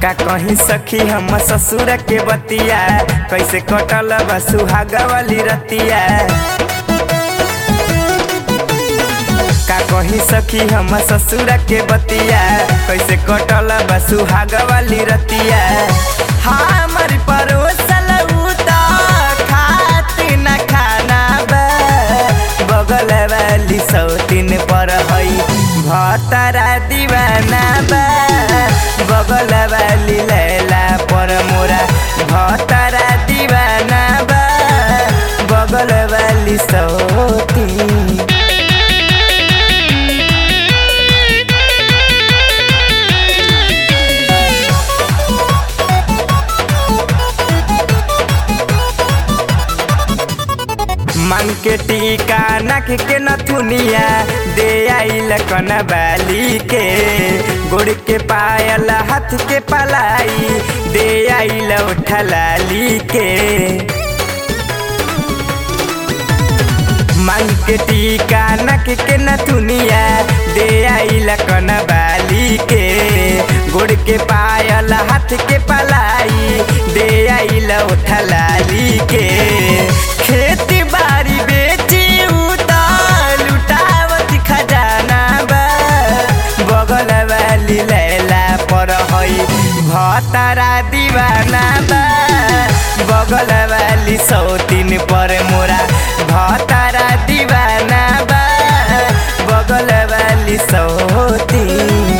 का कहीं सखी हम ससुर के बतिया कैसे कटल बा सुहाग वाली रतिया का कहीं सखी हम ससुर के बतिया कैसे कटल बा सुहाग वाली रतिया हमर परोसल उता खात न खाना बा बगल वाली सौतीन पर हई भतरा दीवाना बा बगल वाली लैला पर मोरा भतरा दीवाना बा बगल वाली सौतीन मांग के टीका नख के नथुनिया दे आइल कन बाली के गोड़ के पायल हाथ के पलाई दे आइल उठलाली के मांग के टीका नख के नथुनिया दे आइल कन बाली के गोड़ के पायल हाथ के पलाई दे आइल उठलाली के खेती बारी बेची उतार लुटावत खजाना बा बगल वाली लैला पर हई भतरा दीवाना बा बगल वाली सौतीन पर मोरा भतरा दीवाना बा बगल वाली सौतीन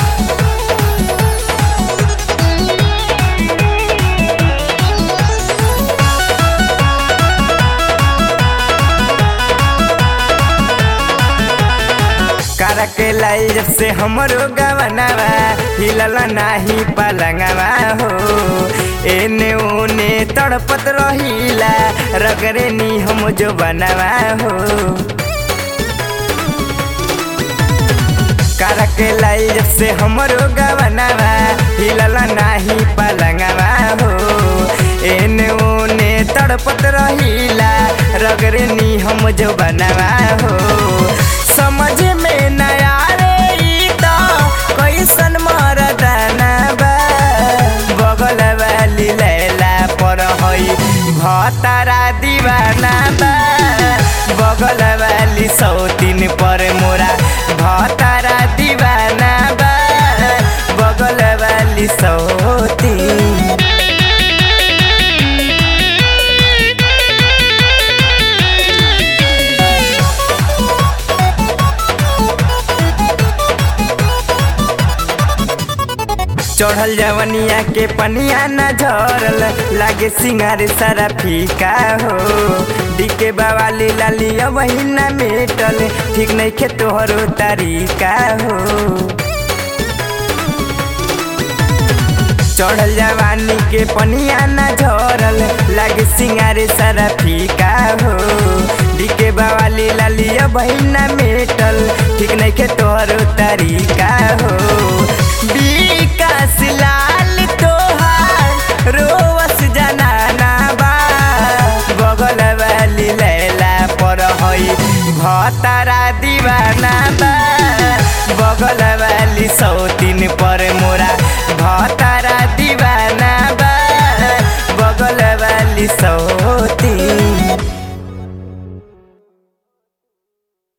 कर के लाई जब से हमरो गवनवा हिलल नाही पलंगवा हो एने ओने तड़पत रहिला रगरे नी हम जो बनवा हो कर के लाई जब से हमरो गवनवा हिलल नाही पलंगवा हो एने ओने तड़पत रहिला रगरे नी हम जो बनवा हो समझ में नया रे ई त कैसन मरदाना बा बगल वाली लैला पर हई भतरा दीवाना बा बगल वाली सौतीन पर मोरा भतरा दीवाना बा बगल वाली सौतीन चढ़ल जवनिया के पनिया न झरल लागे सिंगार सारा फीका हो डीके बावाली लाली वही न मेटल ठीक नहीं खे तोहरो तरीका हो चढ़ल जवानी के पनिया न झरल लागे सिंगार सारा फीका हो डीके बावाली लाली वही न मेटल ठीक नहीं खे तोहरो तरीका हो विकास लाल तोहार रोवस जनाना बा बगल वाली लैला पर हई भतरा दीवाना बा बगल वाली सौतीन पर